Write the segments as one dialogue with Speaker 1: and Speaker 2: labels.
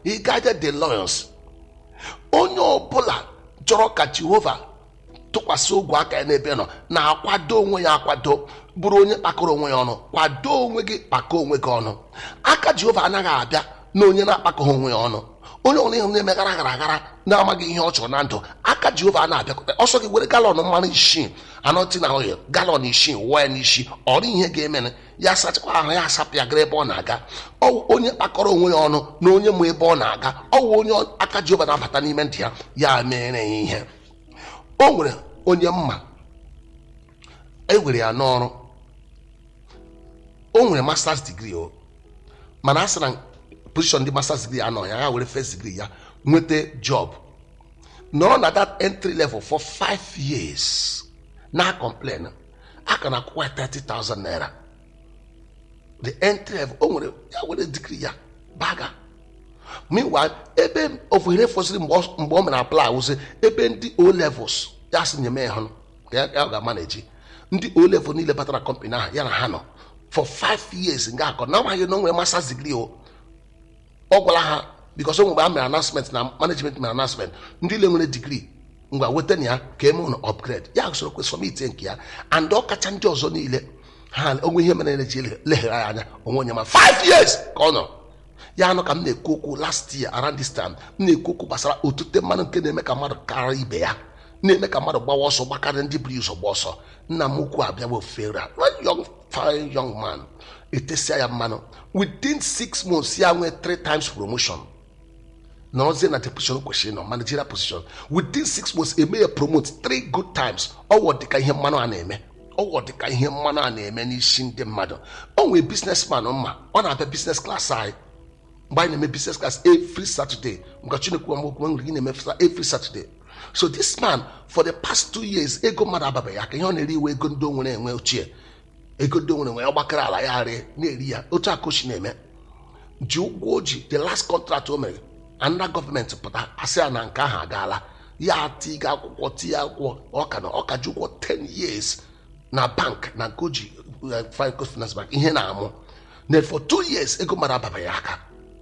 Speaker 1: he guided the lions onye ọbụla chọrọ ka jehova tụkwasị ogwe aka ya n'ebe nọ na-akwado onwe ya akwado bụrụ onye kpakọrọ onwe ya ọnụ kwado onwe gị kpakọ onwe gị ọnụ aka jehova anaghị abịa na onye na-akpakọghị onwe ya ọnụ onye ọbụla ịhụ na-eme gara gara gara na-amaghị ihe ọ chọrọ na ndụ aka jehova na-abịakwute ọsọ gị were galọn mmanụ isii anọtị na ohe galọn isii wụọ ya n'isi ọrụ ihe ga-eme ya sachakwa ahụ ya asapụ ya gara ebe ọ na-aga ọwụ onye kpakọrọ onwe ya ọnụ na onye ma ebe ọ na-aga ọwụ onye aka jehova na-abata n'ime ntị ya ya mere ya ihe o nwere onye mma e were ya n'ọrụ o nwere masters degree o mana a sị na position ndị masters degree anọ ya ya were first degree ya nweta job nọrọ na that entry level for five years na complain a ka na-akwụkwa ya 30,000 naira the entry level o nwere ya were degree ya baga meanwhile ebe ofuhere fọsịrị mgbe ọ- mgbe ọ mere apply wụsị ebe ndị o levels ya sị nyeme ya hụ ka ya ya ga-amaneji ndị o level niile batara kọmpanị ahụ ya na ha nọ for five years nga akọ na amaghị na o nwere masters degree o ọ gwara ha bikos o mgbe a mere announcement na management mere announcement ndị ile nwere digrii ngwa weta na ya ka eme ụlọ upgrade ya soro kwesịrị ite nke ya and ọ kacha ndị ọzọ niile ha onwe ihe mere na-eji leghere ya anya onwe onye ma 5 years ka ọ nọ ya anụ ka m na-ekwu okwu last year around this time m na-ekwu okwu gbasara otute mmanụ nke na-eme ka mmadụ karịa ibe ya na-eme ka mmadụ gbawa ọsọ gbakarịa ndị buru ụzọ gba ọsọ nna m ukwu abịawa ofere young fine young man etesia ya mmanụ within six months ya nwee three times promotion nọrọzie na the position kwesịrị nọ managerial position within six months eme ya promote three good times ọwọ dịka ihe mmanụ a na-eme ọwọ dịka ihe mmanụ a na-eme n'isi ndị mmadụ ọ nwee businessman mma ọ na-abịa business class anyị mgbe anyị na-eme business class every saturday mgbe chinekwu amokwu nwere gị na-eme every saturday so this man for the past two years ego mmadụ ababeghị aka ihe ọ na-eri iwe ego ndị o nwere enwe ochie ego ndị o nwere enwe ọgbakọrọ ala ya rie na-eri ya otu akochi na-eme ji ụgwọ o ji the last contract o mere anda gọọmenti pụta asị ya na nke ahụ agaala ya tiga akwụkwọ tinye akwụkwọ ọka na ọka ji ụgwọ 10 years na bank na nke o ji uh, finance bank ihe na-amụ na for two years ego mara ababeghị aka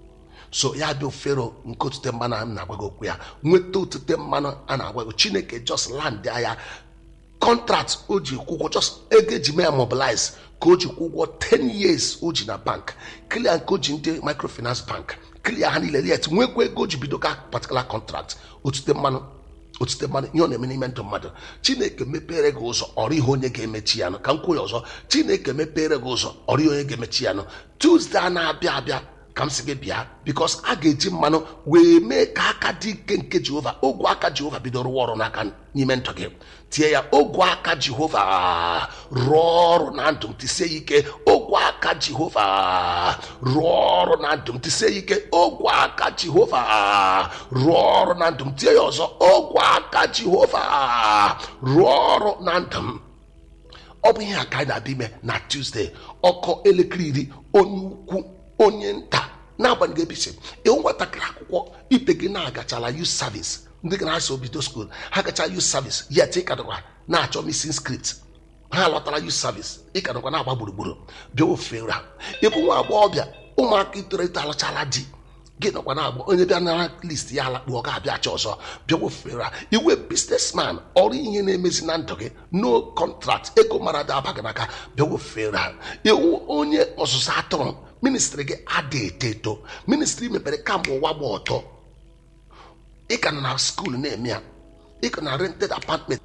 Speaker 1: so ya bịa ofero nke otute mmanụ a m na-agwago okwu ya nweta otute mmanụ a na-agwago chineke just land ya contract o ji kwụ ụgwọ just ego eji mee ya mobilize ka o ji kwụ ụgwọ 10 years o ji na bank clear nke o ji ndị microfinance bank clear ha niile liet nwekwa ego o ji bido ka particular contract otute mmanụ otute mmanụ ihe ọ na-eme n'ime ndụ mmadụ chineke mepere gị ụzọ ọrụ ihe onye ga-emechi ya nụ ka m kwuo ya ọzọ chineke mepere gị ụzọ ọrụ ihe onye ga-emechi ya nụ tuzdee a na-abịa abịa ka m si gị bịa bikos a ga-eji mmanụ wee mee ka aka dị ike nke jehova ogwe aka jehova bido rụwa ọrụ n'aka n'ime ndụ gị tie ya ogwe aka jehova rụọ ọrụ na ndụ m tisie ya ike ogwe aka jehova rụọ ọrụ na ndụ m tisie ya ike ogwe aka jehova rụọ ọrụ na ndụ m tie ya ọzọ ogwe aka jehova rụọ ọrụ na ndụ m ọ bụ ihe a ka anyị na-abịa ime na tuzdee ọkọ elekere iri onye ukwu onye nta n'agbanyeghị ebisi ịhụ nwatakịrị akwụkwọ ibe gị na-agachala youth service ndị gị na-asị obido school ha gacha youth service yet ịkadọkwa na-achọ missing script ha lọtara youth service ịkadọkwa na-agba gburugburu bịa ofere ịbụ nwa agbọghọbịa ụmụaka itolite alụchala di gị nọkwa na-agba onye bịa na list ya alakpu ọ ga-abịa achọ ọzọ bịa wefere iwe businessman ọrụ ihe na-emezi na ndụ gị no contract ego mara dị abaghị n'aka bịa wefere iwu onye ọzụzụ atụrụ ministri gị adịghị eto eto ministri mepere kamgbe ụwa gba ọtọ ị ka nọ na skuul na-eme ya ị ka na rented apartment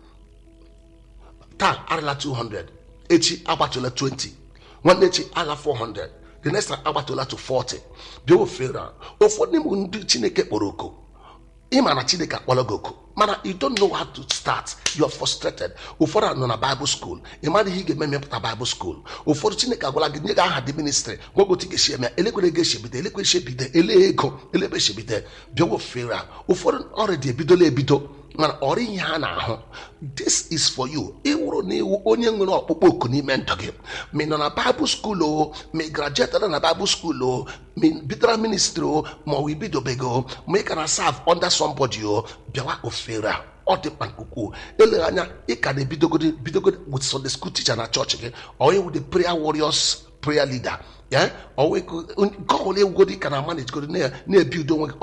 Speaker 1: taa arịla 200 echi agbatụla 20 nwanne echi ala 400 the next time agbatụla to 40 bịa ofere ụfọdụ n'ime ndị chineke kpọrọ oku ịma na chineke akpọrọ gị oku mana you don't know how to start you are frustrated ụfọdụ nọ na bible school ị mara ihe ị ga-eme mepụta bible school ụfọdụ chineke agwala gị nye gị aha dị ministry gwagotu ga-esi eme elekwere ga echebido elekwe echebido ele ego elebe echebido bịa ofere ụfọdụ ọrịa dị ebidola ebido mana ọrụ ihe ha na-ahụ this is for you ịwụrụ na iwu onye nwere ọkpụkpọ oku n'ime ndụ gị ma ị nọ na bible school o ma ị grajuetara na bible school o ma ị bidoro ministry o ma ọ wụ ibidobego ma ị ka na serve under somebody o bịawa ofere a ọ dị mkpa nke ukwuu eleghị anya ị ka na-ebidogodi bidogodi with sunday school teacher na chọọchị gị ọ iwu the prayer warriors prayer leader ya nke ọbụla ewugodi ka na manage godi na-ebi udo onwe gị